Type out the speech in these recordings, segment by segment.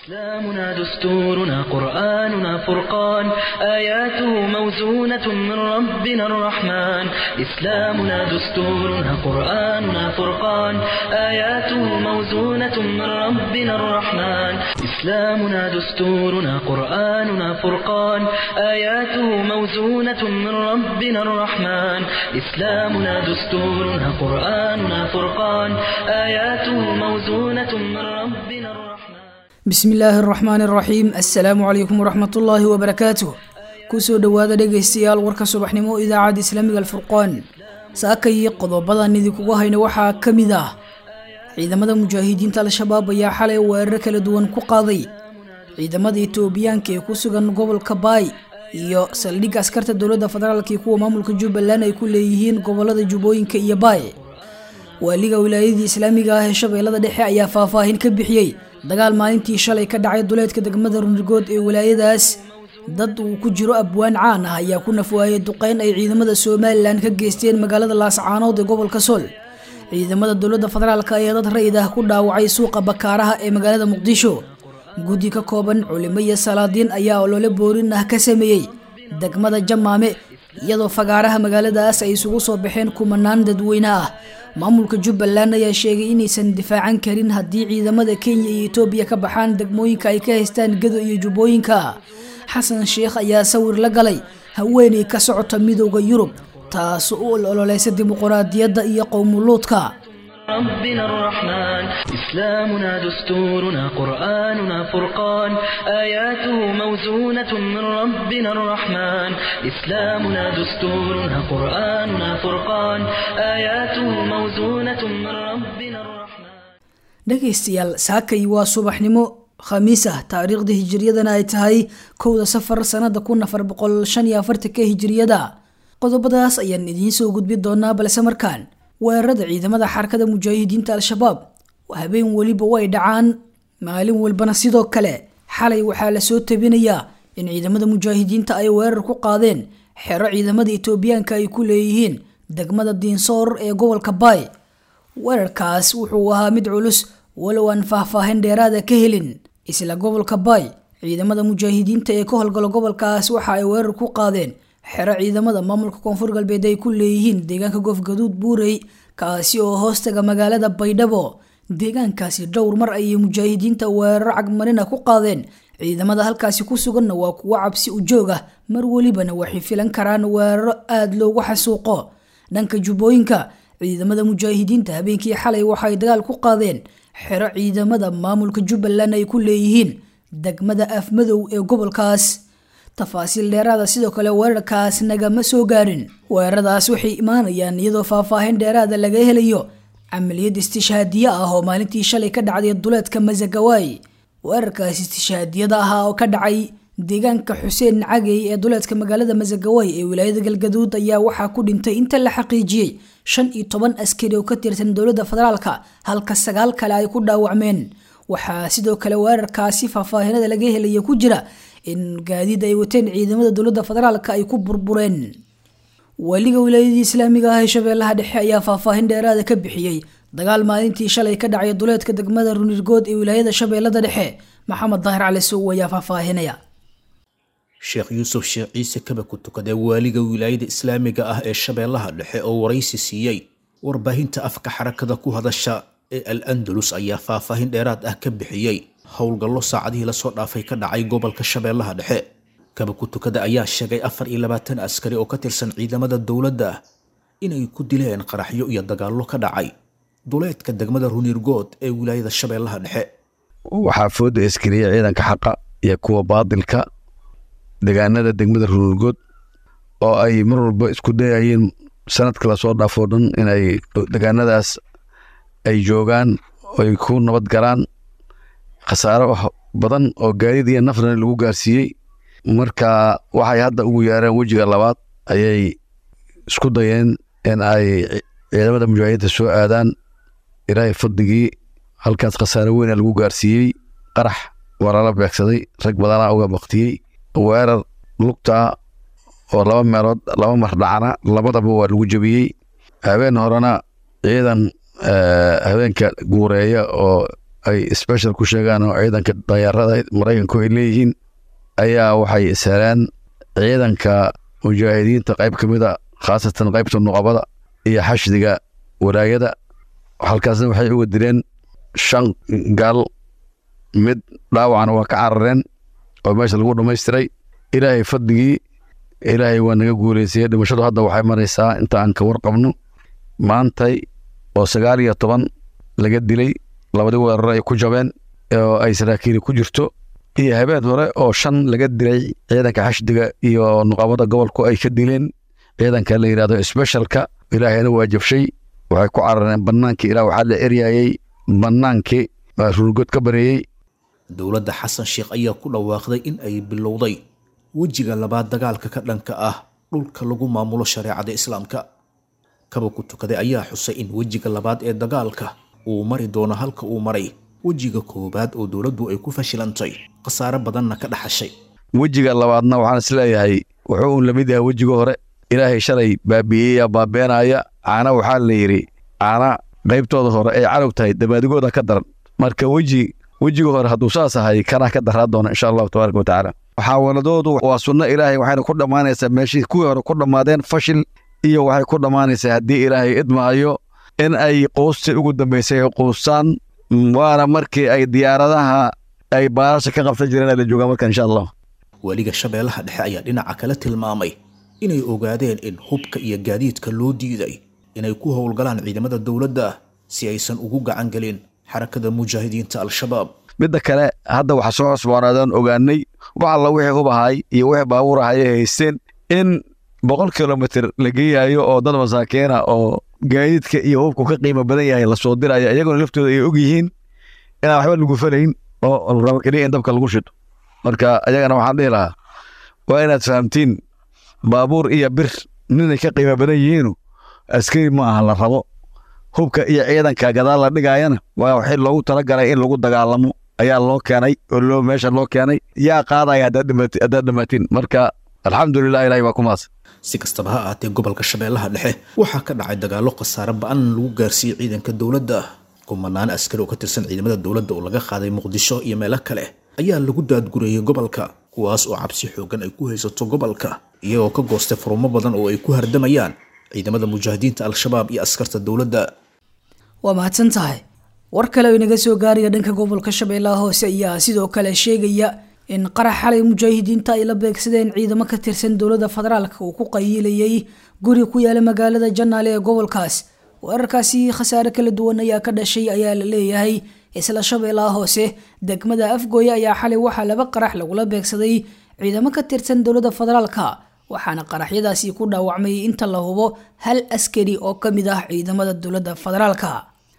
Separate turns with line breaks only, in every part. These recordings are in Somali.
إسلامنا دستورنا قرآننا فرقان آياته موزونة من ربنا الرحمن إسلامنا دستورنا قرآننا فرقان آياته موزونة من ربنا الرحمن إسلامنا دستورنا قرآننا فرقان آياته موزونة من ربنا الرحمن إسلامنا دستورنا قرآننا فرقان آياته موزونة من ربنا الرحمن
bismi illaahi araxmaan araxiim assalaamu calaykum waraxmatullaahi wabarakaatuh kusoo dhowaada dhegaystayaal warka subaxnimo idaacadda islaamiga alfurqaan saakayii qodobadan idinkugu hayna waxaa ka mid ah ciidamada mujaahidiinta al-shabaab ayaa xalay weerar kala duwan ku qaaday ciidamada etoobiyaanka ee ku sugan gobolka baay iyo saldhigga askarta dowladda federaalk iyo kuwa maamulka jubbaland ay ku leeyihiin gobolada jubbooyinka iyo baay waaliga wilaayadii islaamiga ah ee shabeellada dhexe ayaa faahfaahin ka bixiyey dagaal maalintii shalay ka dhacay duleedka degmada runrigood ee wilaayadaas dad uu ku jiro abwaan caan ah ayaa ku nafwaayay duqeyn ay ciidamada somalilan ka geysteen magaalada laascaanood ee gobolka sool ciidamada dowladda federaalk ayaa dad rayid ah ku dhaawacay suuqa bakaaraha ee magaalada muqdisho guddi ka kooban culimo iyo salaadiin ayaa olole boorin ah ka sameeyey degmada jamaame iyadoo fagaaraha magaaladaas ay isugu soo baxeen kumanaan dadweyne ah maamulka jubbaland ayaa sheegay inaysan difaacan karin haddii ciidamada kenya iyo etoobiya ka baxaan degmooyinka ay ka haystaan gado iyo jubbooyinka xasan sheekh ayaa sawir la galay haweeney ka socota midooda yurub taas u ololeysa dimuquraadiyadda iyo qowmuluudka
ربنا الرحمن إسلامنا دستورنا قرآننا فرقان آياته موزونة من ربنا الرحمن إسلامنا دستورنا قرآننا فرقان آياته موزونة من ربنا الرحمن
dhegaystayaal saakay waa subaxnimo khamiis ah taariikhda hijiriyadana ay tahay kowda safar sanada kun afar boqol shan iyo afartanka hijiriyada qodobadaas ayaan idiin soo gudbi doonaa balse markaan weerarada ciidamada xarakada mujaahidiinta al-shabaab habeen weliba way dhacaan maalin walbana sidoo kale xalay waxaa lasoo tabinayaa in ciidamada mujaahidiinta ay weerar ku qaadeen xero ciidamada etoobiyaanka ay ku leeyihiin degmada diinsoor ee gobolka baay weerarkaas wuxuu ahaa mid culus walow aan faahfaahin dheeraada ka helin isla gobolka baay ciidamada mujaahidiinta ee ka howlgalo gobolkaas waxa ay weerar ku qaadeen xero ciidamada maamulka koonfur galbeed ay ku leeyihiin deegaanka goofgaduud buurey kaasi oo hoostaga magaalada baydhabo deegaankaasi dhowr mar ayay mujaahidiinta weeraro cagmarina ku qaadeen ciidamada halkaasi ku suganna waa kuwo cabsi u joog ah mar welibana waxay filan karaan weeraro aada loogu xasuuqo dhanka jubbooyinka ciidamada mujaahidiinta habeenkii xalay waxay dagaal ku qaadeen xero ciidamada maamulka jubbaland ay ku leeyihiin degmada afmadow ee gobolkaas tafaasiil dheeraada sidoo kale weerarkaas nagama soo gaarin weeraradaas waxay imaanayaan iyadoo faahfaahin dheeraada laga helayo camaliyad istishhaadiye ah oo maalintii shalay ka dhacday duleedka masagawaay weerarkaas istishhaadiyada ahaa oo ka dhacay deegaanka xuseen cagey ee duleedka magaalada masagawaay ee wilaayada galgaduud ayaa waxaa ku dhintay inta la xaqiijiyey shan iyo toban askari oo ka tirsan dowladda federaalka halka sagaal kale ay ku dhaawacmeen waxaa sidoo kale weerarkaasi faahfaahinada laga helaya ku jira in gaadiid ay wateen ciidamada dowladda federaalka ay ku burbureen waliga wilaayadii islaamiga ah ee shabeellaha dhexe ayaa faahfaahin dheeraada ka bixiyey dagaal maalintii shalay ka dhacay duleedka degmada runirgood ee wilaayada shabeellada dhexe maxamed daahir cali sow ayaa faahfaahinaya
sheekh yuusuf sheekh ciise kaba ku tukadee waaliga wilaayada islaamiga ah ee shabeellaha dhexe oo waraysi siiyey warbaahinta afka xarakada ku hadasha ee al andalus ayaa faahfaahin dheeraad ah ka bixiyey howlgallo saacadihii lasoo dhaafay ka dhacay gobolka shabeellaha dhexe kaba ku tukada ayaa sheegay afar iyo labaatan askari oo ka tirsan ciidamada dowladda inay ku dileen qaraxyo iyo dagaallo ka dhacay duleedka degmada runirgood ee wilaayada shabeellaha dhexe
waxaa fooda iskariya ciidanka xaqa iyo kuwa baadilka degaanada degmada runirgood oo ay mar walba isku dayayeen sanadka lasoo dhaafoo dhan inay degaanadaas ay joogaan ay ku nabad galaan khasaaro badan oo gaadiid iyo nafrana lagu gaarsiiyey marka waxay hadda ugu yaareen wejiga labaad ayay isku dayeen in ay ciidamada mujaahidiinta soo aadaan ilaahay fadligii halkaas khasaaro weyna lagu gaarsiiyey qarax waa lala beegsaday rag badanaa uga baktiyey weerar lugta oo laba meelood laba mar dhacna labadaba waa lagu jebiyey habeen horena ciidan habeenka guureeya oo ay special ku sheegaan oo ciidanka dayaarada maraykanku ay leeyihiin ayaa waxay isheleen ciidanka mujaahidiinta qayb ka mid a khaasatan qaybta nuqabada iyo xashdiga walaayada halkaasna waxay uga dileen shan gaal mid dhaawacna waa ka carareen oo meesha lagu dhammaystiray ilaahay fadligii ilaahay waa naga guuleysayey dhimashadu hadda waxay maraysaa inta aan ka warqabno maantay oo sagaal iyo toban laga dilay labadii weeraro ay ku jabeen oo ay saraakiili ku jirto iyo habeen hore oo shan laga dilay ciidanka xashdiga iyo nuqabada gobolku ay ka dileen ciidanka la yidhahdo specialka ilaahayna waa jabshay waxay ku carareen bannaankii ilaa waxaa la eryayey bannaankii ruulgood ka bareeyey
dowladda xasan sheekh ayaa ku dhawaaqday in ay bilowday wejiga labaad dagaalka ka dhanka ah dhulka lagu maamulo shareecada islaamka kaba ku tukaday ayaa xusay in wejiga labaad ee dagaalka uu mari doono halka uu maray wejiga koowaad oo dowladdu ay ku fashilantay khasaare badanna ka dhaxashay
wejiga labaadna waxaan isleeyahay wuxuu uun lamid yahay wejiga hore ilaahay shalay baabi'iyaya baabeenaya caana waxaa la yidhi caana qaybtooda hore ay cadow tahay dabaadigooda ka daran marka weji wejiga hore hadduu saas ahay kanaa ka daraa doona insha allahu tabaaraka watacaala muxaawaladoodu waa sunno ilaahay waxayna ku dhammaanaysaa meeshii kuwii hore ku dhammaadeen fashil iyo waxay ku dhammaanaysaa haddii ilaahay idmaayo in ay quustii ugu dambaysay ay quustaan waana markii ay diyaaradaha ay baarasha ka qabsan jireen la joogaa marka insha allah
weliga shabeellaha dhexe ayaa dhinaca kale tilmaamay inay ogaadeen in hubka iyo gaadiidka loo diiday inay ku howlgalaan ciidamada dowladda si aysan ugu gacan gelin xarakada mujaahidiinta al-shabaab
midda kale hadda waxa soo cusboonaadaan ogaanay wax alla wixii hub ahay iyo wixii baabuur ahay ay haysteen in boqol kilomitr la geeyayo oo dad masaakiina oo gaadiidka iyo hubku ka qiimo badan yahay lasoo diraya iyagona laftooda ay og yihiin inaan waxba lagu falayn oo rabo keliya in dabka lagu shito marka ayagana waxaan dhihi lahaa waa inaad fahamtiin baabuur iyo bir ninay ka qiimo badan yihiinu askari ma aha la rabo hubka iyo ciidanka gadaal la dhigaayana waa waxii loogu talagalay in lagu dagaalamo ayaa loo keenay oo loo meesha loo keenay yaa qaadaya haddaad dhammaatiin marka alxamdulilah ilahay waa ku maas
si kastaba ha ahaatee gobolka shabeellaha dhexe waxaa ka dhacay dagaallo khasaare ba-an lagu gaarsiiyey ciidanka dowladda kumanaan askari oo ka tirsan ciidamada dowladda oo laga qaaday muqdisho iyo meelo kale ayaa lagu daadgurayey gobolka kuwaas oo cabsi xoogan ay ku haysato gobolka iyagoo ka goostay furumo badan oo ay ku hardamayaan ciidamada mujaahidiinta al-shabaab iyo askarta dowladda
waa mahadsan tahay war kale oo inaga soo gaaraya dhanka gobolka shabeellaha hoose ayaa sidoo kale sheegaya in qarax xalay mujaahidiinta ay la beegsadeen ciidamo ka tirsan dowladda federaalka uu ku qayiilayay guri ku yaala magaalada janaale ee gobolkaas weerarkaasi khasaare kala duwan ayaa ka dhashay ayaa la leeyahay isla shabeellaha hoose degmada afgooye ayaa xalay waxaa laba qarax lagula beegsaday ciidamo ka tirsan dowladda federaalka waxaana qaraxyadaasi ku dhaawacmay inta la hubo hal askari oo ka mid ah ciidamada dowladda federaalka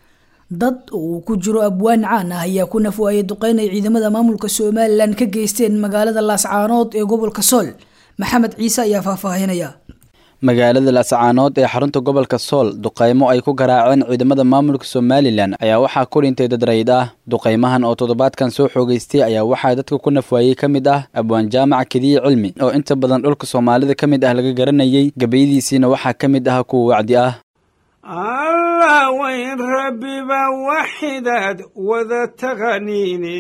dad uu ku jiro abwaan caan ah ayaa ku nafwaayay duqeyn ay ciidamada maamulka somalilan ka geysteen magaalada laascaanood ee gobolka sool maxamed ciise ayaa faahfaahinaya
magaalada laascaanood ee xarunta gobolka sool duqaymo ay ku garaaceen ciidamada maamulka somalilan ayaa waxaa ku dhintay dad rayid ah duqaymahan oo toddobaadkan soo xoogeystay ayaa waxaa dadka ku nafwaayey ka mid ah abwaan jaamac kediye cilmi oo inta badan dhulka soomaalida ka mid ah laga garanayay gebayadiisiina waxaa ka mid ah kuwa wacdi ah
allah wayn rabbiba waxidaad wada taqaniine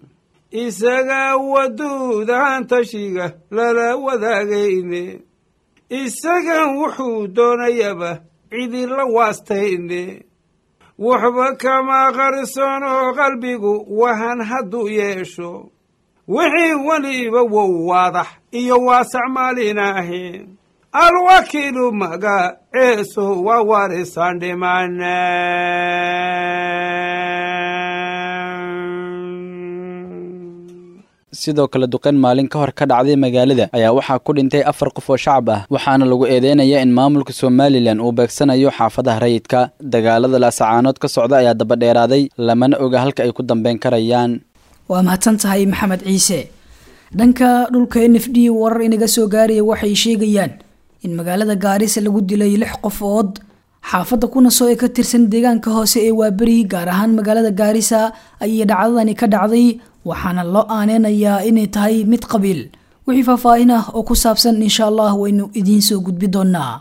isagaa waduudahan tashiga lala wadaagayne isagan wuxuu doonayaba cidila waastayne waxba kama qarsoonoo qalbigu wahan hadduu yeesho wixii weliba wow waadax iyo waasac maalinaahe alwakiilu maga ceeso waa warisaan dhimane
sidoo kale duqeyn maalin ka hor ka dhacday magaalada ayaa waxaa ku dhintay afar qof oo shacab ah waxaana lagu eedeynaya in maamulka somalilan uu beegsanayo xaafadaha rayidka dagaalada laasacaanood ka socda ayaa dabadheeraaday lamana oga halka ay ku dambeyn karayaan
waa mahadsan tahay maxamed ciise dhanka dhulka n f d warar inaga soo gaaraya waxay sheegayaan in magaalada gaarisa lagu dilay lix qofood xaafadda kunaso ee ka tirsan deegaanka hoose ee waaberi gaar ahaan magaalada gaarisa ayay dhacdadani ka dhacday waxaana loo aaneynayaa inay tahay mid qabiil wixii faahfaahin ah oo ku saabsan insha allah waynu idiin soo gudbi doonaa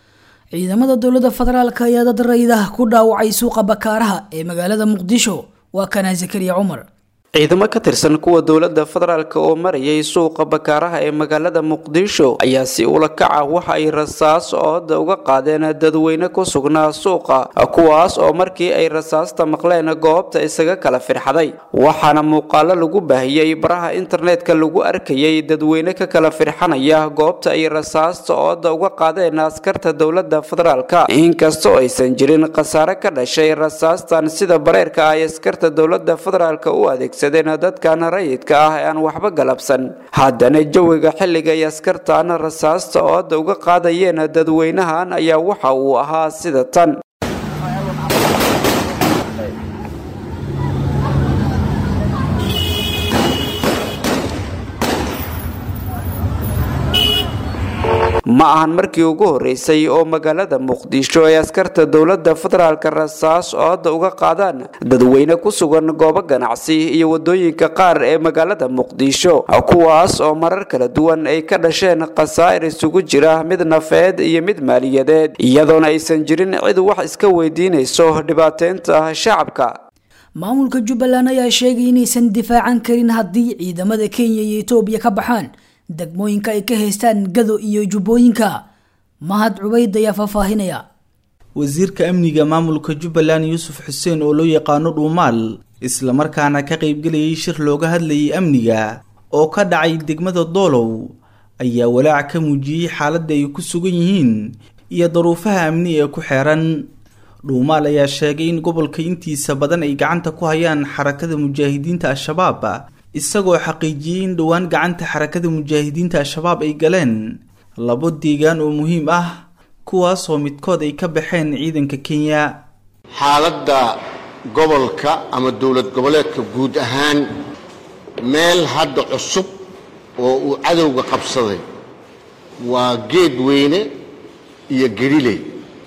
ciidamada dowladda federaalk ayaa dad raydah ku dhaawacay suuqa bakaaraha ee magaalada muqdisho waa kanaa zakariya cumar
ciidamo ka tirsan kuwa dowladda federaalk oo marayay suuqa bakaaraha ee magaalada muqdisho ayaa si ula kaca waxa ay rasaas ooda uga qaadeen dadweyne ku sugnaa suuqa kuwaas oo markii ay rasaasta maqleen goobta isaga kala firxaday waxaana muuqaalo lagu baahiyey baraha internetka lagu arkayay dadweyne ka kala firxanaya goobta ay rasaasta ooda uga qaadeen askarta dowladda federaalk inkastoo aysan jirin khasaare ka dhashay rasaastan sida bareerka ay askarta dowladda federaalk u adeegsa dadkan rayidka ah ee aan waxba galabsan haddana jawiga xilliga ay askartan rasaasta ooda uga qaadayeen dadweynahan ayaa waxa uu ahaa sida tan ma ahan markii ugu horeysay oo magaalada muqdisho ay askarta dowladda federaalk rasaas ooda uga qaadaan dadweyne ku sugan goobo ganacsi iyo wadooyinka qaar ee magaalada muqdisho kuwaas oo marar kala duwan ay ka dhasheen khasaa'ir isugu jira mid nafeed iyo mid maaliyadeed iyadoona aysan jirin cid wax iska weydiinayso dhibaateynta shacabka
maamulka jubbaland ayaa sheegay inaysan difaacan karin haddii ciidamada kenya iyo etoobiya ka baxaan degmooyinka ay ka haystaan gado iyo jubbooyinka mahad cubayd ayaa faahfaahinaya
wasiirka amniga maamulka jubbaland yuusuf xuseen oo loo yaqaano dhuumaal islamarkaana ka qaybgelayay shir looga hadlayay amniga oo ka dhacay degmada doolow ayaa walaac ka muujiyey xaaladda ay ku sugan yihiin iyo daruufaha amni ee ku xeeran dhuumaal ayaa sheegay in gobolka intiisa badan ay gacanta ku hayaan xarakada mujaahidiinta al-shabaab isagoo xaqiijiyey in dhowaan gacanta xarakada mujaahidiinta al-shabaab ay galeen labo deegaan oo muhiim ah kuwaasoo midkood ay ka baxeen ciidanka kenya
xaaladda gobolka ama dowlad goboleedka guud ahaan meel hadda cusub oo uu cadowga qabsaday waa geed weyne iyo geriley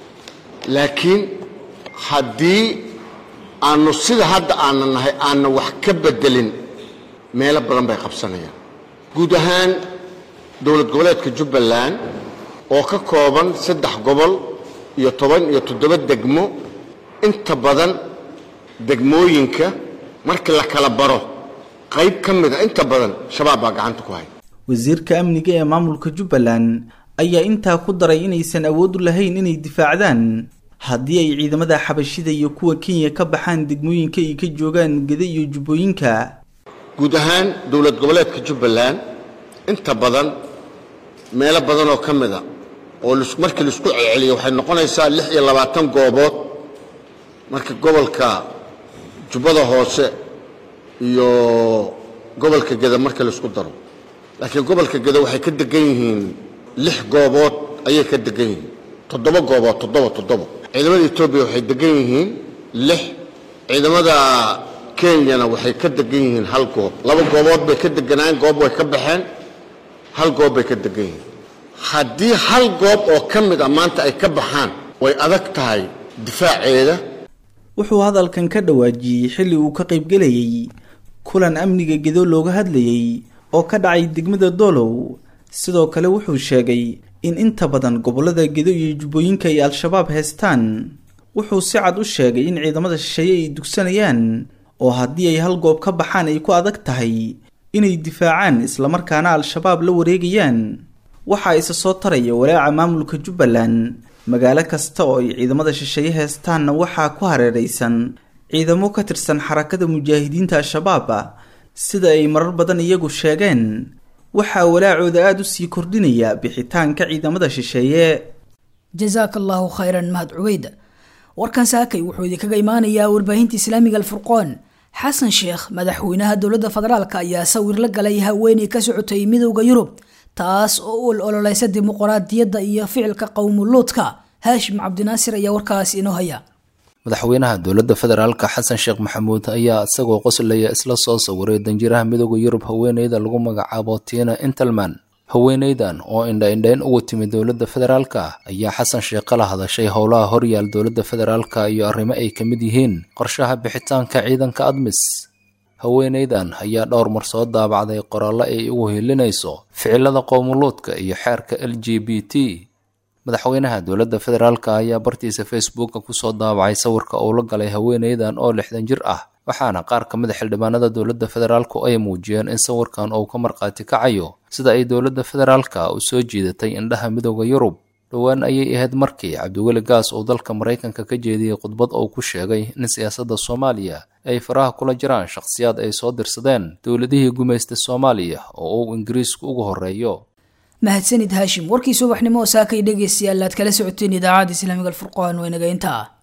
laakiin haddii aanu sida hadda aana nahay aanna wax ka beddelin meelo badan bay qabsanayaan guud ahaan dowlad goboleedka jubbaland oo ka kooban saddex gobol iyo toban iyo toddoba degmo inta badan degmooyinka markii la kala baro qayb ka mid a inta badan shabaab baa gacanta ku haya
wasiirka amniga ee maamulka jubbaland ayaa intaa ku daray inaysan awood u lahayn inay difaacdaan haddii ay ciidamada xabashida iyo kuwa kenya ka baxaan degmooyinka ay ka joogaan geda iyo jubbooyinka
guud ahaan dowlad goboleedka jubbaland inta badan meelo badan oo ka mid a oo markii laisku celceliyo waxay noqonaysaa lix iyo labaatan goobood marka gobolka jubbada hoose iyo gobolka geda marka laisku daro laakiin gobolka geda waxay ka degan yihiin lix goobood ayay ka degan yihiin toddoba goobood toddoba toddoba ciidamada etoobiya waxay degan yihiin lix ciidamada kenyana waxay ka degan yihiin hal goob laba goobood bay ka deganaan goob way ka baxeen hal goob bay ka degan yihiin haddii hal goob oo ka mid a maanta ay ka baxaan way adag tahay difaaceeda
wuxuu hadalkan ka dhawaajiyey xilli uu ka qaybgelayay kulan amniga gedo looga hadlayay oo ka dhacay degmada doolow sidoo kale wuxuu sheegay in inta badan gobollada gedo iyo jubbooyinka ay al-shabaab haystaan wuxuu si cad u sheegay in ciidamada shisheeye ay dugsanayaan oo haddii ay hal goob ka baxaan ay ku adag tahay inay difaacaan islamarkaana al-shabaab la wareegayaan waxaa isa soo taraya walaaca maamulka jubbaland magaalo kasta oo ay ciidamada shisheeye heestaanna waxaa ku hareeraysan ciidamo ka tirsan xarakada mujaahidiinta al-shabaab sida ay marar badan iyagu sheegeen waxaa walaacooda aada u sii kordhinaya bixitaanka ciidamada shisheeye
jasaaka allahu khayran mahad cubeyda warkan saakay wuxuu idinkaga imaanayaa warbaahinta islaamiga alfurqoon xasan sheekh madaxweynaha dowladda federaalk ayaa sawir la galay haweeney ka socotay midowda yurub taas oo u ololeysa dimuqraadiyadda iyo ficilka qowmuluudka haashim cabdinaasir ayaa warkaas inoo haya
madaxweynaha dowladda federaalka xasan sheekh maxamuud ayaa isagoo qoslaya isla soo sawiray danjiraha midooda yurub haweeneyda lagu magacaabo tina intelman haweeneydan oo indha-indhayn ugu timid dowladda federaalka ayaa xasan sheekh kala hadashay howlaha horyaal dowladda federaalka iyo arrimo ay ka mid yihiin qorshaha bixitaanka ciidanka admis haweeneydan ayaa dhowr mar soo daabacday qoraallo ay ugu hilinayso ficilada qowmuluudka iyo xeerka l g b t madaxweynaha dowladda federaalka ayaa bartiisa facebooka kusoo daabacay sawirka uu la galay haweeneydan oo lixdan jir ah waxaana qaar ka mid a xildhibaanada dowladda federaalku ay muujiyeen in sawirkan uu ka markhaati kacayo sida ay dowladda federaalka u soo jiidatay indhaha midooda yurub dhowaan ayay ahayd markii cabdiweli gaas uu dalka maraykanka ka jeediyey khudbad uu ku sheegay in siyaasadda soomaaliya ay faraha kula jiraan shakhsiyaad ay soo dirsadeen dowladihii gumaystay soomaaliya oo uu ingiriisku ugu horreeyo
mahadsanid haashim warkii subaxnimo oo saakay dhegaystayaal aad kala socoteen idaacadda islaamiga alfurqaan waa inaga intaa